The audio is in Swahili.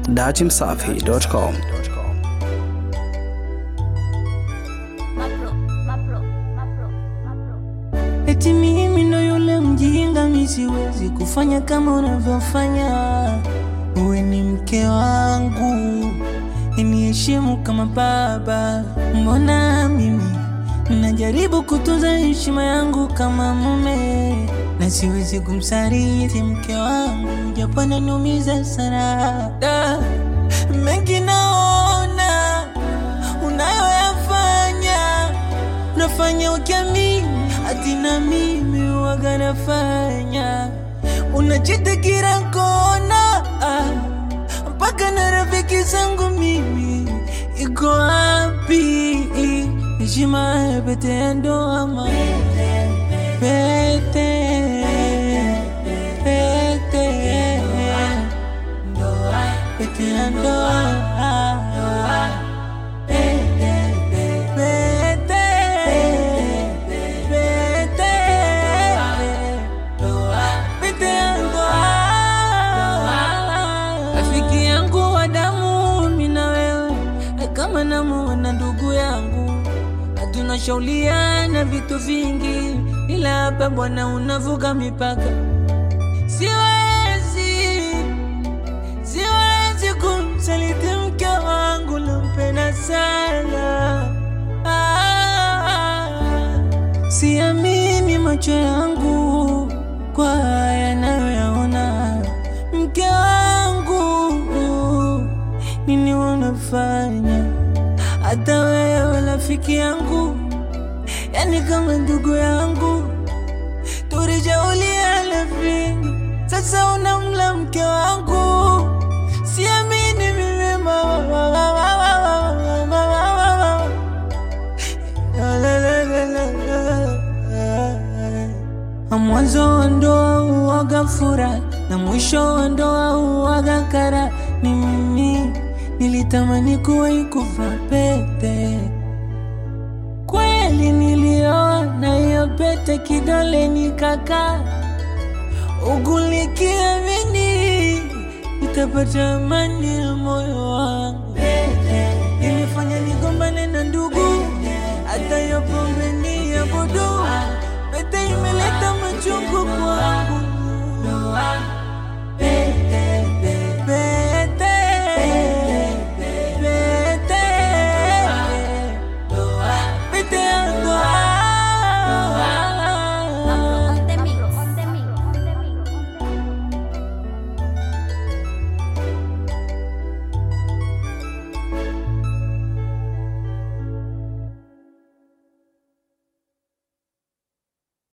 datimsafi.com. Mapro, mapro, mapro, mapro. Eti mimi ndo yule mjinga, mi siwezi kufanya kama unavyofanya. Uwe ni mke wangu, niheshimu kama baba. Mbona mimi najaribu kutunza heshima yangu kama mume, na siwezi kumsaliti mke wangu, japo ananiumiza sana. Da, mengi naona unayoyafanya unafanya ukiamini hati na mimi waga nafanya unachitikira kona ah, mpaka na rafiki zangu mimi iko wapi heshima ya pete ya ndoa ma pete pete pete ya ndoa rafiki yangu wa damu mina wewe kama namuona ndugu yangu hatunashauliana vitu vingi ila hapa bwana unavuka mipaka siwezi siwezi kumsaliti mke wangu nampenda sana ah, siamini macho yangu kwa haya nayoyaona mke wangu nini unafanya hata wewe rafiki yangu yani kama ndugu yangu tulijauliana vingi sasa unamla mke wangu siamini mimi mama mwanzo wa ndoa uwaga fura na mwisho wa ndoa uwaga kara ni mimi nilitamani kuwa ikuva pete kweli nilioa na hiyo pete kidole nikaka ugulikiamini nitapata amani ya moyo wangu ilifanya nigombane na ndugu hata hiyo pombe ni ya budu pete imeleta machungu kwangu